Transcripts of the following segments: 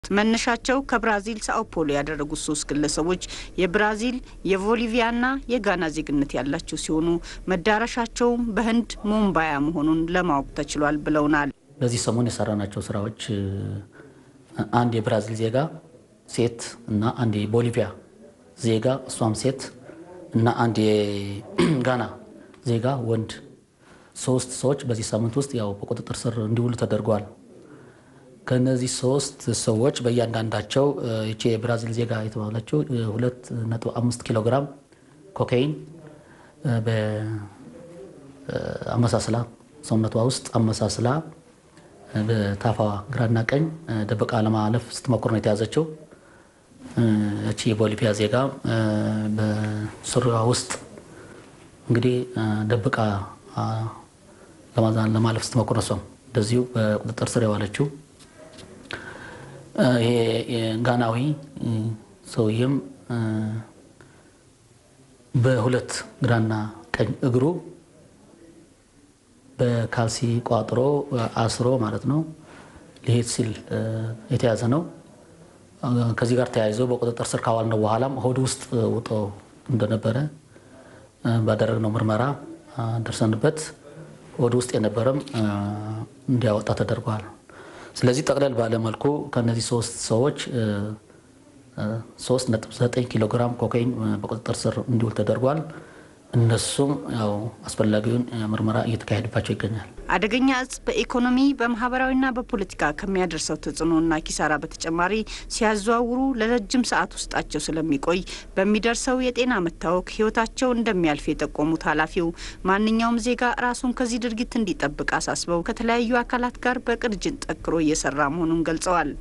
መነሻቸው ከብራዚል ሳኦ ፖሎ ያደረጉት ሶስት ግለሰቦች የብራዚል የቦሊቪያና የጋና ዜግነት ያላቸው ሲሆኑ መዳረሻቸውም በህንድ ሙምባያ መሆኑን ለማወቅ ተችሏል ብለውናል። በዚህ ሰሞን የሰራናቸው ስራዎች አንድ የብራዚል ዜጋ ሴት እና አንድ የቦሊቪያ ዜጋ እሷም ሴት እና አንድ የጋና ዜጋ ወንድ ሶስት ሰዎች በዚህ ሳምንት ውስጥ ያው በቁጥጥር ስር እንዲውሉ ተደርገዋል። ከነዚህ ሶስት ሰዎች በእያንዳንዳቸው ይቺ የብራዚል ዜጋ የተባለችው ሁለት ነጥብ አምስት ኪሎ ግራም ኮካይን በአመሳስላ ሰውነቷ ውስጥ አመሳስላ በታፋዋ ግራና ቀኝ ደብቃ ለማለፍ ስትሞክር ነው የተያዘችው። እቺ የቦሊቪያ ዜጋ በሱሪዋ ውስጥ እንግዲህ ደብቃ ለማለፍ ስትሞክር ነው እሷም እንደዚሁ በቁጥጥር ስር የዋለችው። ይሄ ጋናዊ ሰውዬም በሁለት ግራና ቀኝ እግሩ በካልሲ ቋጥሮ አስሮ ማለት ነው ሊሄድ ሲል የተያዘ ነው። ከዚህ ጋር ተያይዞ በቁጥጥር ስር ካዋልነው በኋላም ሆድ ውስጥ ውጦ እንደነበረ ባደረግነው ምርመራ ደርሰንበት ሆድ ውስጥ የነበረም እንዲያወጣ ተደርጓል። ስለዚህ ጠቅለል ባለ መልኩ ከነዚህ ሶስት ሰዎች 3.9 ኪሎ ግራም ኮካይን በቁጥጥር ስር እንዲውል ተደርጓል። እነሱም ያው አስፈላጊውን ምርመራ እየተካሄደባቸው ይገኛል። አደገኛ እጽ በኢኮኖሚ በማህበራዊና በፖለቲካ ከሚያደርሰው ተጽዕኖና ኪሳራ በተጨማሪ ሲያዘዋውሩ ለረጅም ሰዓት ውስጣቸው ስለሚቆይ በሚደርሰው የጤና መታወክ ሕይወታቸው እንደሚያልፍ የጠቆሙት ኃላፊው ማንኛውም ዜጋ ራሱን ከዚህ ድርጊት እንዲጠብቅ አሳስበው ከተለያዩ አካላት ጋር በቅንጅት ጠንክሮ እየሰራ መሆኑን ገልጸዋል።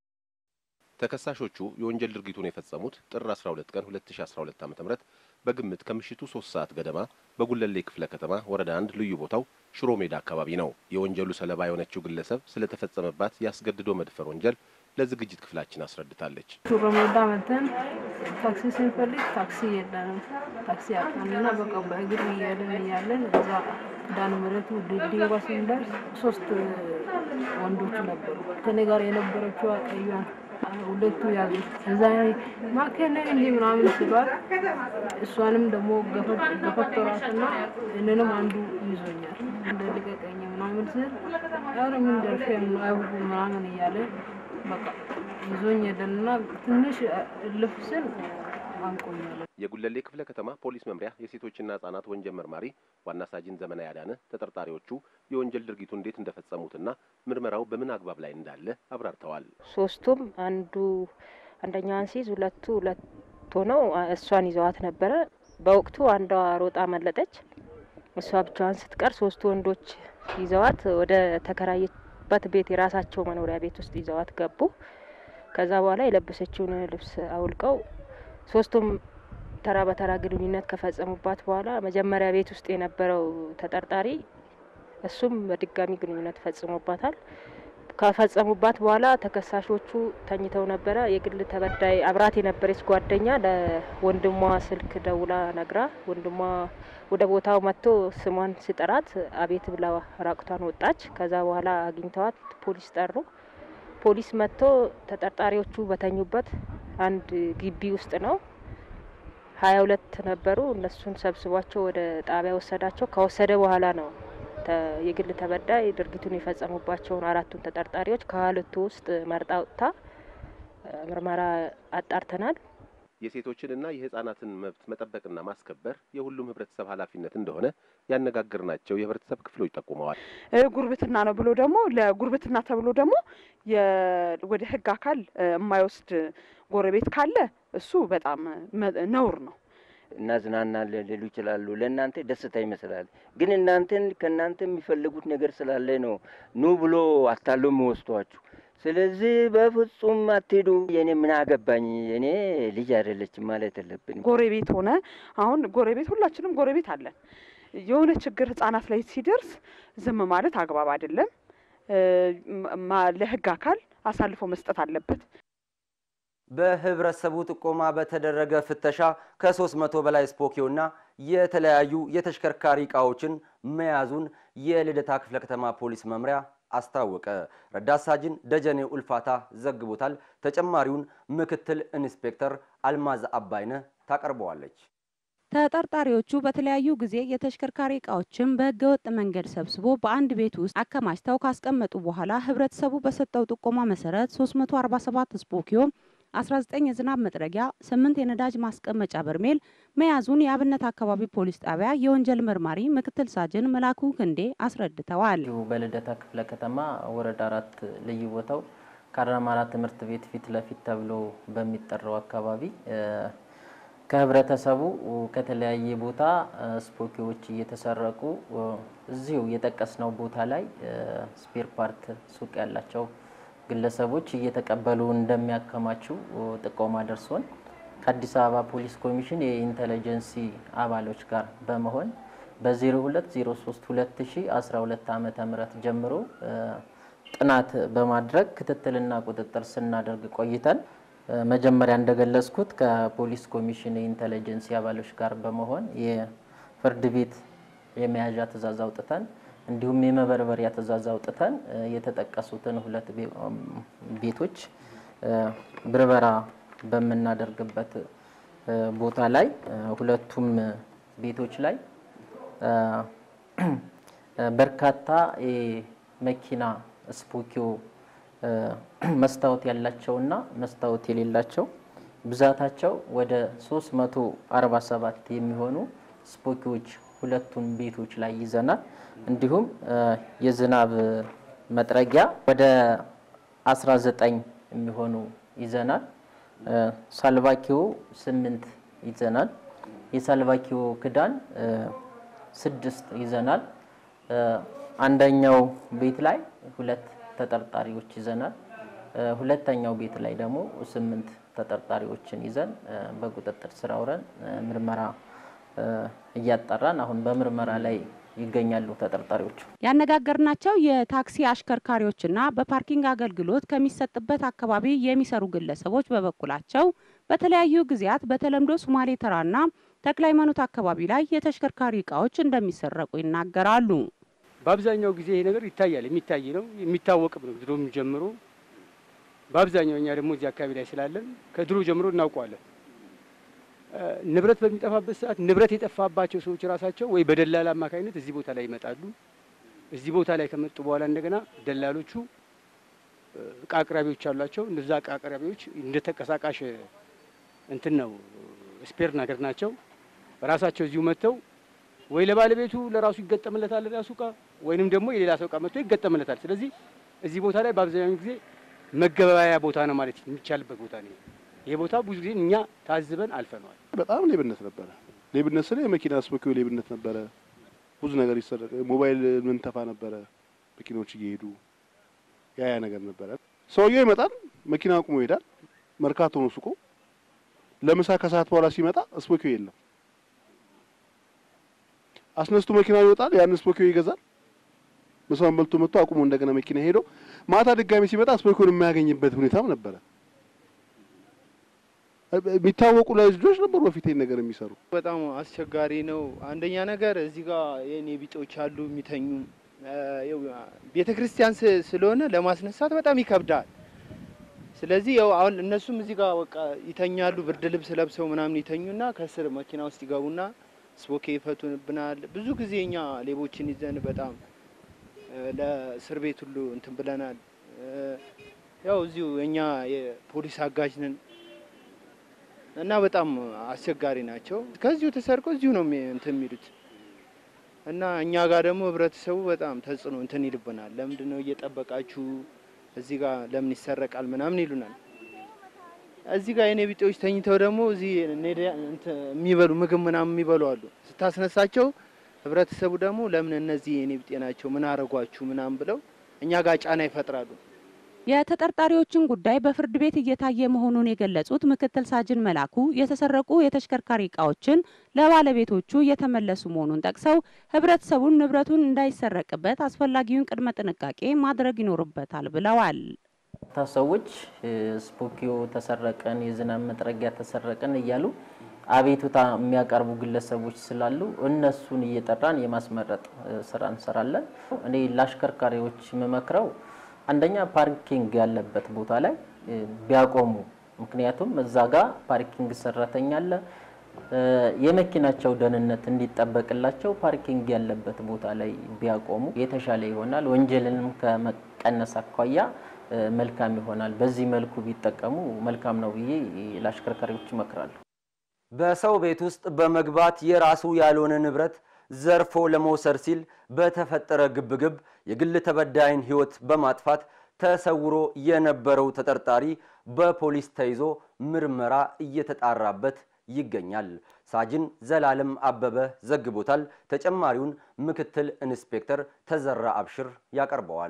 ተከሳሾቹ የወንጀል ድርጊቱን የፈጸሙት ጥር 12 ቀን 2012 ዓ.ም በግምት ከምሽቱ ሶስት ሰዓት ገደማ በጉለሌ ክፍለ ከተማ ወረዳ አንድ ልዩ ቦታው ሽሮ ሜዳ አካባቢ ነው። የወንጀሉ ሰለባ የሆነችው ግለሰብ ስለተፈጸመባት ያስገድዶ መድፈር ወንጀል ለዝግጅት ክፍላችን አስረድታለች። ሽሮ ሜዳ መተን ታክሲ ስንፈልግ ታክሲ የለንም። ታክሲ አጣንና በቃ በእግር እያለን እያለን እዛ ኪዳነ ምሕረቱ ድልድይ ጋር ስንደርስ ሶስት ወንዶች ነበሩ። ከኔ ጋር የነበረችው ቀዩን ሁለቱ ያዙ። እዛ ማከነን እንጂ ምናምን ስሏት እሷንም ደግሞ ገፈተሯትና እኔንም አንዱ ይዞኛል እንደ ልቀቀኝ ምናምን ስል ኧረ ምን ደርሼ አይሁዱ ምናምን እያለ በቃ ይዞኝ ሄደንና ትንሽ እልፍ ስል አንቆኛለን። የጉለሌ ክፍለ ከተማ ፖሊስ መምሪያ የሴቶችና ህጻናት ወንጀል መርማሪ ዋና ሳጅን ዘመና ያዳነ ተጠርጣሪዎቹ የወንጀል ድርጊቱ እንዴት እንደፈጸሙትና ምርመራው በምን አግባብ ላይ እንዳለ አብራርተዋል። ሶስቱም አንዱ አንደኛዋን ሲይዝ ሁለቱ ሁለት ሆነው እሷን ይዘዋት ነበረ። በወቅቱ አንዷ ሮጣ መለጠች። እሷ ብቻዋን ስትቀር ሶስቱ ወንዶች ይዘዋት ወደ ተከራየበት ቤት የራሳቸው መኖሪያ ቤት ውስጥ ይዘዋት ገቡ። ከዛ በኋላ የለበሰችውን ልብስ አውልቀው ሶስቱም ተራ በተራ ግንኙነት ከፈጸሙባት በኋላ መጀመሪያ ቤት ውስጥ የነበረው ተጠርጣሪ እሱም በድጋሚ ግንኙነት ፈጽሞባታል። ከፈጸሙባት በኋላ ተከሳሾቹ ተኝተው ነበረ። የግል ተበዳይ አብራት የነበረች ጓደኛ ለወንድሟ ስልክ ደውላ ነግራ ወንድሟ ወደ ቦታው መጥቶ ስሟን ሲጠራት አቤት ብላ ራቁቷን ወጣች። ከዛ በኋላ አግኝተዋት ፖሊስ ጠሩ። ፖሊስ መጥቶ ተጠርጣሪዎቹ በተኙበት አንድ ግቢ ውስጥ ነው ሀያ ሁለት ነበሩ። እነሱን ሰብስቧቸው ወደ ጣቢያ ወሰዳቸው። ከወሰደ በኋላ ነው የግል ተበዳይ ድርጊቱን የፈጸሙባቸውን አራቱን ተጠርጣሪዎች ከሁለቱ ውስጥ መርጣ ወጥታ ምርመራ አጣርተናል። የሴቶችንና የህጻናትን መብት መጠበቅና ማስከበር የሁሉም ህብረተሰብ ኃላፊነት እንደሆነ ያነጋገርናቸው የህብረተሰብ ክፍሎች ጠቁመዋል። ጉርብትና ነው ብሎ ደግሞ ለጉርብትና ተብሎ ደግሞ ወደ ህግ አካል የማይወስድ ጎረቤት ካለ እሱ በጣም ነውር ነው። እናዝናናለን ሊሉ ይችላሉ። ለእናንተ ደስታ ይመስላል፣ ግን እናንተን ከእናንተ የሚፈልጉት ነገር ስላለ ነው ኑ ብሎ አታሎ የሚወስዷችሁ። ስለዚህ በፍጹም አትሄዱ። የኔ ምን አገባኝ የኔ ልጅ አይደለችም ማለት የለብን። ጎረቤት ሆነ አሁን ጎረቤት ሁላችንም ጎረቤት አለን። የሆነ ችግር ህጻናት ላይ ሲደርስ ዝም ማለት አግባብ አይደለም። ለህግ አካል አሳልፎ መስጠት አለበት። በህብረተሰቡ ጥቆማ በተደረገ ፍተሻ ከሶስት መቶ በላይ ስፖኪዮና የተለያዩ የተሽከርካሪ እቃዎችን መያዙን የልደታ ክፍለ ከተማ ፖሊስ መምሪያ አስታወቀ። ረዳት ሳጅን ደጀኔ ኡልፋታ ዘግቦታል። ተጨማሪውን ምክትል ኢንስፔክተር አልማዝ አባይነህ ታቀርበዋለች። ተጠርጣሪዎቹ በተለያዩ ጊዜ የተሽከርካሪ እቃዎችን በህገወጥ መንገድ ሰብስቦ በአንድ ቤት ውስጥ አከማችተው ካስቀመጡ በኋላ ህብረተሰቡ በሰጠው ጥቆማ መሰረት 347 ስፖኪዮ 19 የዝናብ መጥረጊያ፣ 8 የነዳጅ ማስቀመጫ በርሜል መያዙን የአብነት አካባቢ ፖሊስ ጣቢያ የወንጀል መርማሪ ምክትል ሳጅን መላኩ ክንዴ አስረድተዋል። በልደታ ክፍለ ከተማ ወረዳ አራት ልዩ ቦታው ካራማራ ትምህርት ቤት ፊት ለፊት ተብሎ በሚጠራው አካባቢ ከህብረተሰቡ ከተለያየ ቦታ ስፖኪዎች እየተሰረቁ እዚሁ የጠቀስነው ቦታ ላይ ስፔር ፓርት ሱቅ ያላቸው ግለሰቦች እየተቀበሉ እንደሚያከማቹ ጥቆማ ደርሶን ከአዲስ አበባ ፖሊስ ኮሚሽን የኢንተለጀንሲ አባሎች ጋር በመሆን በ02032012 ዓ ም ጀምሮ ጥናት በማድረግ ክትትልና ቁጥጥር ስናደርግ ቆይተን መጀመሪያ እንደገለጽኩት ከፖሊስ ኮሚሽን የኢንተለጀንሲ አባሎች ጋር በመሆን የፍርድ ቤት የመያዣ ትዕዛዝ አውጥተን እንዲሁም የመበርበሪያ ትዕዛዝ አውጥተን የተጠቀሱትን ሁለት ቤቶች ብርበራ በምናደርግበት ቦታ ላይ ሁለቱም ቤቶች ላይ በርካታ የመኪና ስፖኪዮ መስታወት ያላቸውና መስታወት የሌላቸው ብዛታቸው ወደ 347 የሚሆኑ ስፖኪዎች ሁለቱን ቤቶች ላይ ይዘናል። እንዲሁም የዝናብ መጥረጊያ ወደ 19 የሚሆኑ ይዘናል። ሳልቫኪዮ ስምንት ይዘናል። የሳልቫኪዮ ክዳን ስድስት ይዘናል። አንደኛው ቤት ላይ ሁለት ተጠርጣሪዎች ይዘናል። ሁለተኛው ቤት ላይ ደግሞ ስምንት ተጠርጣሪዎችን ይዘን በቁጥጥር ስር አውለን ምርመራ እያጣራን አሁን በምርመራ ላይ ይገኛሉ ተጠርጣሪዎቹ። ያነጋገርናቸው የታክሲ አሽከርካሪዎችና በፓርኪንግ አገልግሎት ከሚሰጥበት አካባቢ የሚሰሩ ግለሰቦች በበኩላቸው በተለያዩ ጊዜያት በተለምዶ ሶማሌ ተራና ተክለ ሃይማኖት አካባቢ ላይ የተሽከርካሪ እቃዎች እንደሚሰረቁ ይናገራሉ። በአብዛኛው ጊዜ ይሄ ነገር ይታያል፣ የሚታይ ነው፣ የሚታወቅም ነው ድሮም ጀምሮ። በአብዛኛው እኛ ደግሞ እዚህ አካባቢ ላይ ስላለን ከድሮ ጀምሮ እናውቀዋለን። ንብረት በሚጠፋበት ሰዓት ንብረት የጠፋባቸው ሰዎች ራሳቸው ወይ በደላላ አማካኝነት እዚህ ቦታ ላይ ይመጣሉ። እዚህ ቦታ ላይ ከመጡ በኋላ እንደገና ደላሎቹ እቃ አቅራቢዎች አሏቸው። እነዛ እቃ አቅራቢዎች እንደ ተንቀሳቃሽ እንትን ነው ስፔር ነገር ናቸው። ራሳቸው እዚሁ መጥተው ወይ ለባለቤቱ ለራሱ ይገጠምለታል ራሱ እቃ ወይንም ደግሞ የሌላ ሰው እቃ መጥቶ ይገጠምለታል። ስለዚህ እዚህ ቦታ ላይ በአብዛኛው ጊዜ መገበያያ ቦታ ነው ማለት የሚቻልበት ቦታ ነው። ይሄ ቦታ ብዙ ጊዜ እኛ ታዝበን አልፈነዋል። በጣም ሌብነት ነበረ። ሌብነት ስለ የመኪና ስፖኪዮ ሌብነት ነበረ። ብዙ ነገር ይሰረቅ፣ ሞባይል ምንተፋ ነበረ። መኪናዎች እየሄዱ ያ ያ ነገር ነበረ። ሰውየው ይመጣል፣ መኪና አቁሞ ይሄዳል። መርካቶ ነው ሱቁ። ለምሳ ከሰዓት በኋላ ሲመጣ ስፖኪዮ የለም። አስነስቶ መኪና ይወጣል፣ ያን ስፖኪዮ ይገዛል። ምሳውን በልቶ መጥቶ አቁሞ እንደገና መኪና ሄዶ ማታ ድጋሚ ሲመጣ ስፖኪዮን የማያገኝበት ሁኔታም ነበረ። የሚታወቁ ላይ ልጆች ነበሩ በፊት ይሄን ነገር የሚሰሩ። በጣም አስቸጋሪ ነው። አንደኛ ነገር እዚህ ጋር የኔ ቢጤዎች አሉ የሚተኙ ቤተ ክርስቲያን ስለሆነ ለማስነሳት በጣም ይከብዳል። ስለዚህ ያው አሁን እነሱም እዚህ ጋር በቃ ይተኛሉ፣ ብርድ ልብስ ለብሰው ምናምን ይተኙና ከስር መኪና ውስጥ ይገቡና ስፖኬ ይፈቱንብናል። ብዙ ጊዜ እኛ ሌቦችን ይዘን በጣም ለእስር ቤት ሁሉ እንትን ብለናል። ያው እዚሁ እኛ የፖሊስ አጋዥ ነን እና በጣም አስቸጋሪ ናቸው። ከዚሁ ተሰርቆ እዚሁ ነው እንትን የሚሉት እና እኛ ጋር ደግሞ ህብረተሰቡ በጣም ተጽዕኖ እንትን ይልብናል። ለምንድን ነው እየጠበቃችሁ እዚህ ጋር ለምን ይሰረቃል ምናምን ይሉናል። እዚህ ጋር የኔ ቢጤዎች ተኝተው ደግሞ እዚህ የሚበሉ ምግብ ምናምን የሚበሉ አሉ። ስታስነሳቸው ህብረተሰቡ ደግሞ ለምን እነዚህ የኔ ቢጤ ናቸው ምን አረጓችሁ ምናምን ብለው እኛ ጋር ጫና ይፈጥራሉ። የተጠርጣሪዎችን ጉዳይ በፍርድ ቤት እየታየ መሆኑን የገለጹት ምክትል ሳጅን መላኩ የተሰረቁ የተሽከርካሪ እቃዎችን ለባለቤቶቹ እየተመለሱ መሆኑን ጠቅሰው ህብረተሰቡን ንብረቱን እንዳይሰረቅበት አስፈላጊውን ቅድመ ጥንቃቄ ማድረግ ይኖርበታል ብለዋል። ሰዎች ስፖኪዮ ተሰረቀን፣ የዝናብ መጥረጊያ ተሰረቀን እያሉ አቤቱታ የሚያቀርቡ ግለሰቦች ስላሉ እነሱን እየጠራን የማስመረጥ ስራ እንሰራለን። እኔ ለአሽከርካሪዎች የምመክረው አንደኛ ፓርኪንግ ያለበት ቦታ ላይ ቢያቆሙ፣ ምክንያቱም እዛ ጋር ፓርኪንግ ሰራተኛ አለ። የመኪናቸው ደህንነት እንዲጠበቅላቸው ፓርኪንግ ያለበት ቦታ ላይ ቢያቆሙ የተሻለ ይሆናል። ወንጀልንም ከመቀነስ አኳያ መልካም ይሆናል። በዚህ መልኩ ቢጠቀሙ መልካም ነው ብዬ ለአሽከርካሪዎች እመክራለሁ። በሰው ቤት ውስጥ በመግባት የራሱ ያልሆነ ንብረት ዘርፎ ለመውሰድ ሲል በተፈጠረ ግብግብ የግል ተበዳይን ሕይወት በማጥፋት ተሰውሮ የነበረው ተጠርጣሪ በፖሊስ ተይዞ ምርመራ እየተጣራበት ይገኛል። ሳጅን ዘላለም አበበ ዘግቦታል። ተጨማሪውን ምክትል ኢንስፔክተር ተዘራ አብሽር ያቀርበዋል።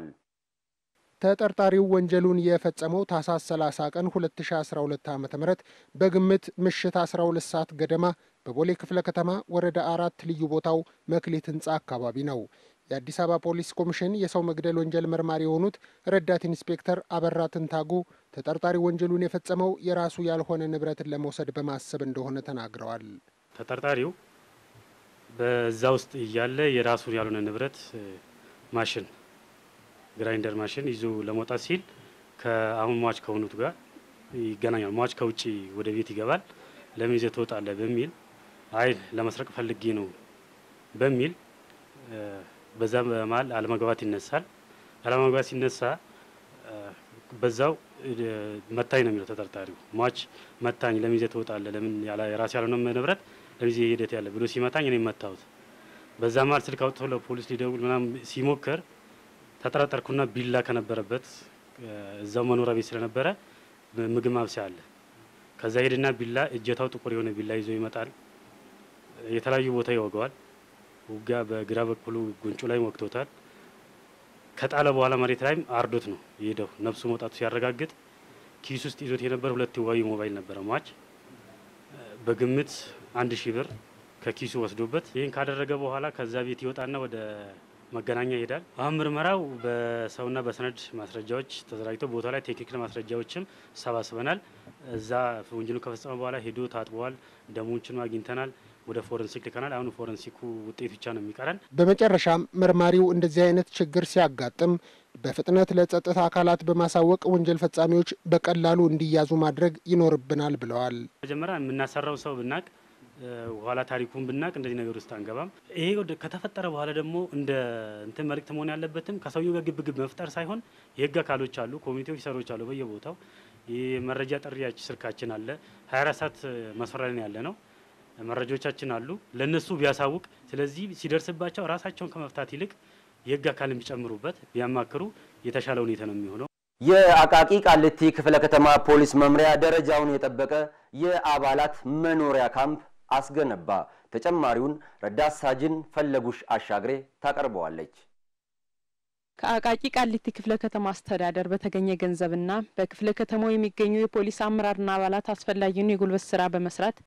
ተጠርጣሪው ወንጀሉን የፈጸመው ታህሳስ 30 ቀን 2012 ዓ ም በግምት ምሽት 12 ሰዓት ገደማ በቦሌ ክፍለ ከተማ ወረዳ አራት ልዩ ቦታው መክሊት ህንፃ አካባቢ ነው። የአዲስ አበባ ፖሊስ ኮሚሽን የሰው መግደል ወንጀል መርማሪ የሆኑት ረዳት ኢንስፔክተር አበራ ትንታጉ ተጠርጣሪ ወንጀሉን የፈጸመው የራሱ ያልሆነ ንብረትን ለመውሰድ በማሰብ እንደሆነ ተናግረዋል። ተጠርጣሪው በዛ ውስጥ እያለ የራሱን ያልሆነ ንብረት ማሽን ግራይንደር ማሽን ይዞ ለመውጣት ሲል ከአሁን ሟች ከሆኑት ጋር ይገናኛል። ሟች ከውጭ ወደ ቤት ይገባል። ለምን ይዘህ ትወጣለህ በሚል አይ ለመስረቅ ፈልጌ ነው በሚል በዛ በመሀል አለመግባባት ይነሳል። አለመግባባት ሲነሳ በዛው መታኝ ነው የሚለው ተጠርጣሪው። ሟች መታኝ፣ ለምን ይዘህ ትወጣለህ? ለምን የራስ ያልሆነ ንብረት ለምን ይዘህ ሂደት ያለ ብሎ ሲመታኝ እኔ መታሁት። በዛ መሀል ስልክ አውጥቶ ለፖሊስ ሊደውል ምናምን ሲሞክር ተጠረጠርኩና ቢላ ከነበረበት እዛው መኖሪያ ቤት ስለነበረ ምግብ ማብሰያ አለ። ከዛ ሄድና ቢላ እጀታው ጥቁር የሆነ ቢላ ይዞ ይመጣል። የተለያዩ ቦታ ይወገዋል። ውጋ በግራ በኩሉ ጉንጩ ላይ ወቅቶታል። ከጣለ በኋላ መሬት ላይም አርዶት ነው የሄደው። ነፍሱ መውጣቱ ሲያረጋግጥ ኪስ ውስጥ ይዞት የነበረ ሁለት ዋዊ ሞባይል ነበረ ሟች በግምት አንድ ሺህ ብር ከኪሱ ወስዶበት ይህን ካደረገ በኋላ ከዛ ቤት ይወጣና ወደ መገናኛ ይሄዳል። አሁን ምርመራው በሰውና በሰነድ ማስረጃዎች ተዘጋጅቶ ቦታ ላይ ቴክኒካል ማስረጃዎችም ሰባስበናል። እዛ ወንጀሉ ከፈጸመ በኋላ ሄዶ ታጥበዋል። ደሞችን አግኝተናል። ወደ ፎረንሲክ ልከናል። አሁን ፎረንሲኩ ውጤት ብቻ ነው የሚቀረን። በመጨረሻም መርማሪው እንደዚህ አይነት ችግር ሲያጋጥም በፍጥነት ለጸጥታ አካላት በማሳወቅ ወንጀል ፈጻሚዎች በቀላሉ እንዲያዙ ማድረግ ይኖርብናል ብለዋል። መጀመሪያ የምናሰራው ሰው ብናቅ ኋላ ታሪኩን ብናቅ እንደዚህ ነገር ውስጥ አንገባም። ይሄ ከተፈጠረ በኋላ ደግሞ እንደ እንትን መልእክት መሆን ያለበትም ከሰውየው ጋር ግብግብ መፍጠር ሳይሆን የህግ አካሎች አሉ፣ ኮሚቴዎች ሰሮች አሉ በየቦታው የመረጃ ጥሪያች ስልካችን አለ። 24 ሰዓት መስፈሪያ ላይ ያለ ነው። መረጃዎቻችን አሉ፣ ለእነሱ ቢያሳውቅ። ስለዚህ ሲደርስባቸው ራሳቸውን ከመፍታት ይልቅ የህግ አካል ቢጨምሩበት ቢያማክሩ የተሻለ ሁኔታ ነው የሚሆነው። የአቃቂ ቃሊቲ ክፍለ ከተማ ፖሊስ መምሪያ ደረጃውን የጠበቀ የአባላት መኖሪያ ካምፕ አስገነባ። ተጨማሪውን ረዳት ሳጅን ፈለጉሽ አሻግሬ ታቀርበዋለች። ከአቃቂ ቃሊቲ ክፍለ ከተማ አስተዳደር በተገኘ ገንዘብና በክፍለ ከተማው የሚገኙ የፖሊስ አመራርና አባላት አስፈላጊውን የጉልበት ስራ በመስራት